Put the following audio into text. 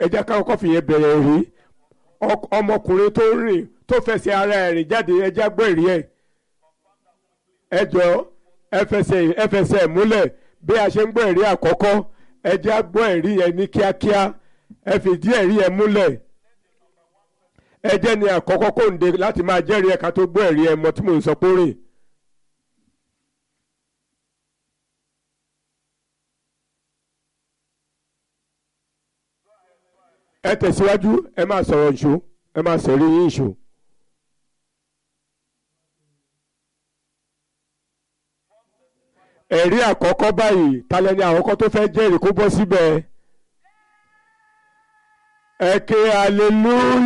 ẹ jẹ́ ká kọ́kọ́ fìyẹn bẹ̀rẹ̀ rí ọmọkùnrin tó ń rìn tó fẹsẹ̀ ara ẹ̀ rìn jáde ẹ já gbọ́ ìrí ẹ̀ ẹ jọ ẹ fẹsẹ̀ ẹ fẹsẹ̀ múlẹ̀ bí a ṣe ń gbọ́ ìrí àkọ́kọ́ ẹ já gbọ́ ìrí yẹn ní kíákíá ẹ fìdí ẹ̀rí yẹn múlẹ̀ ẹ jẹ́ ni àkọ́kọ́ kò ń de láti máa jẹ́rìí ẹ̀ka tó gbọ́ ẹ̀rí ẹ̀ mọ́ tí mò ń sọ pé ó rìn. ẹ tẹ̀síwájú ẹ máa sọ̀rọ̀ ìṣó ẹ máa sọ̀rọ̀ yín ìṣó. ẹ̀rí àkọ́kọ́ báyìí talẹ́ni àkọ́kọ́ tó fẹ́ jẹ́rìí kó bọ́ síbẹ̀ ẹ ké hallelujah.